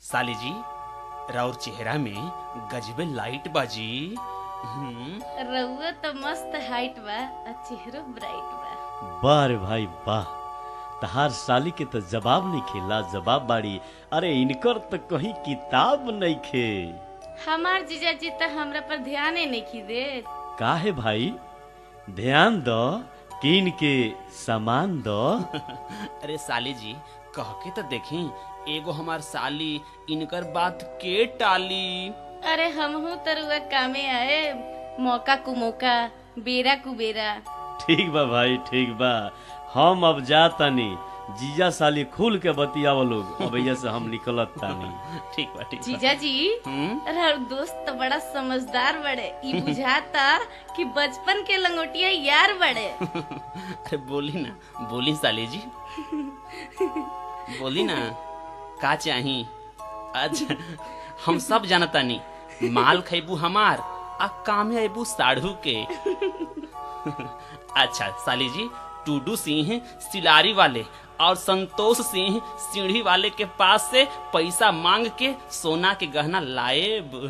साली जी राउर चेहरा में गजबे लाइट बाजी हम्म, रउआ तो मस्त हाइट बा आ चेहरो ब्राइट बा वाह रे भाई वाह तहार साली के तो जवाब नहीं खेला जवाब बाड़ी अरे इनकर तो कहीं किताब नहीं खे हमार जीजा जी तो हमरा पर ध्यान ही नहीं की दे का है भाई ध्यान दो किन के सामान दो अरे साली जी कह के तो देखी एगो हमार साली इनकर बात के टाली अरे हमहू तो रुआ कामे आए मौका कु मौका बेरा कु बेरा ठीक बा भाई ठीक बा हम अब जातानी जीजा साली खुल के बतियाव लोग अब से हम निकलत तानी ठीक बा ठीक बा जीजा जी हम्म, अरे और दोस्त तो बड़ा समझदार बड़े ई बुझाता कि बचपन के लंगोटिया यार बड़े अरे बोली ना बोली साली जी बोली ना का चाही अच्छा हम सब जानतानी माल खैबू हमार आ कामे अबू साढ़ू के अच्छा साली जी टूडू सिंह सिलारी वाले और संतोष सिंह सीढ़ी वाले के पास से पैसा मांग के सोना के गहना लाएब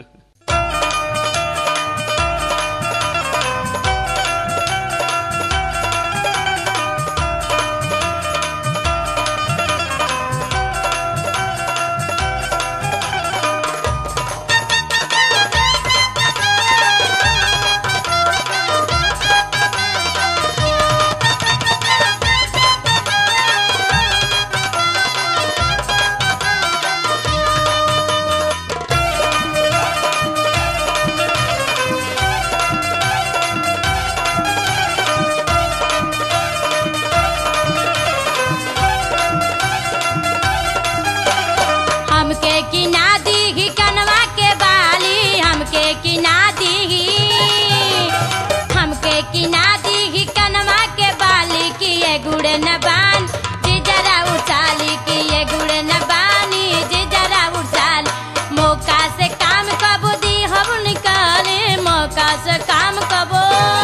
हमके किना दीही कनवा के बाली हमके किना दीही हमके किना दीही कनवा के बाली कि ये गुड़ न बान जी जरा उछाली कि ये गुड़ न बानी जी जरा उछाल मौका से काम कबो दी हम निकाले मौका से काम कबो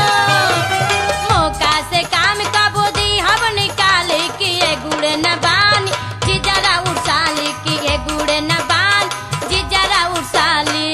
मौका से काम कबो दी हम निकाले कि ये गुड़ न बानी जी जरा उछाली कि ये गुड़ न बान जी जरा उछाली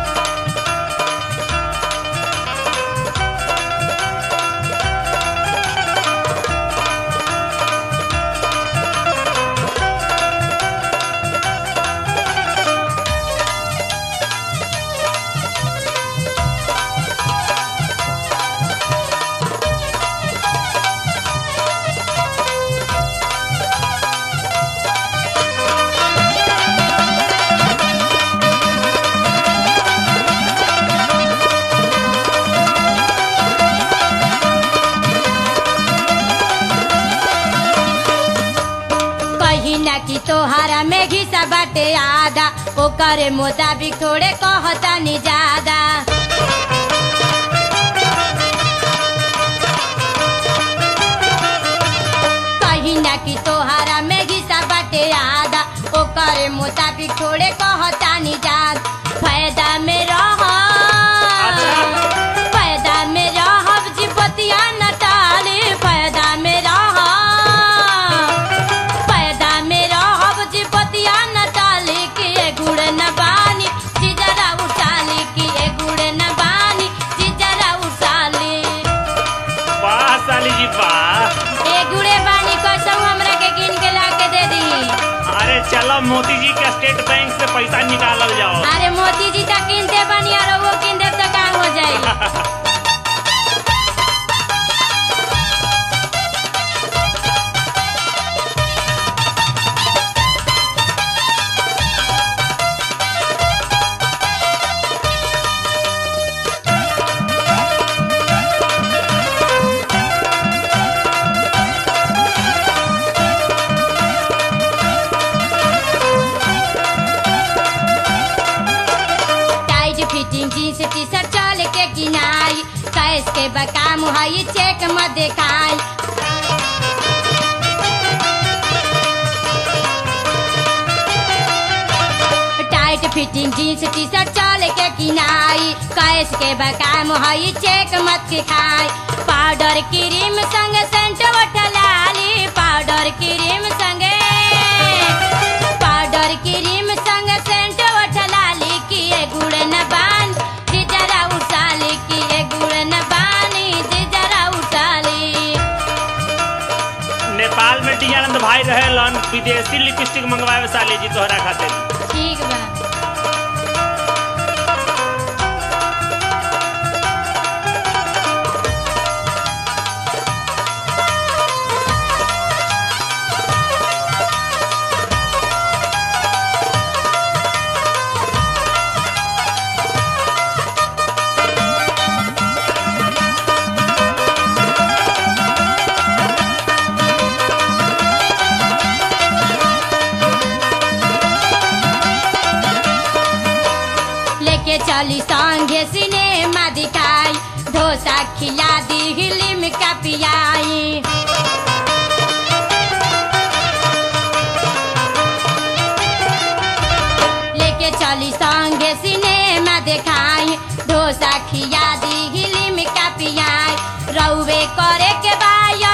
कही ना कि तोहारा में घिसा बाटे आधा ओकरे मुताबिक थोड़े कहता नि ज्यादा कही ना कि तोहारा में घिसा बाटे आधा ओकरे मुताबिक थोड़े कहता नि ज्यादा फायदा में रह फायदा में रहब जीवतिया न टाले फायदा में रह पैदा में रहब जी बतिया न डाली कि ए गुड़ न बानी जी जरा उठाली कि ए गुड़ न बानी जी जरा उठाली वाह साली जी वाह ए गुड़े बानी कसम हमरा के गिन के ला के दे दी अरे चलो मोदी जी के स्टेट बैंक से पैसा निकालल जाओ अरे मोदी जी तक किनते बानी और वो किन देव तो काम हो जाई tight fitting jeans T shirt चल के किनाई कैस के बकाम हई चेक मत देखाई tight fitting jeans T shirt चल के किनाई कैस के बकाम हई चेक मत दिखाई पाउडर क्रीम संग सेंट वठलाली पाउडर क्रीम संगे पाउडर क्रीम संग विदेशी लिपस्टिक मंगवावे साली जी तोहरा खातिर ठीक बा लेके चली संगे सिनेमा दिखाई डोसा खिला दी हिलिम का पियाई लेके चली संगे सिनेमा दिखाई डोसा खिया दी हिलिम का पियाई रउवे करे के बाय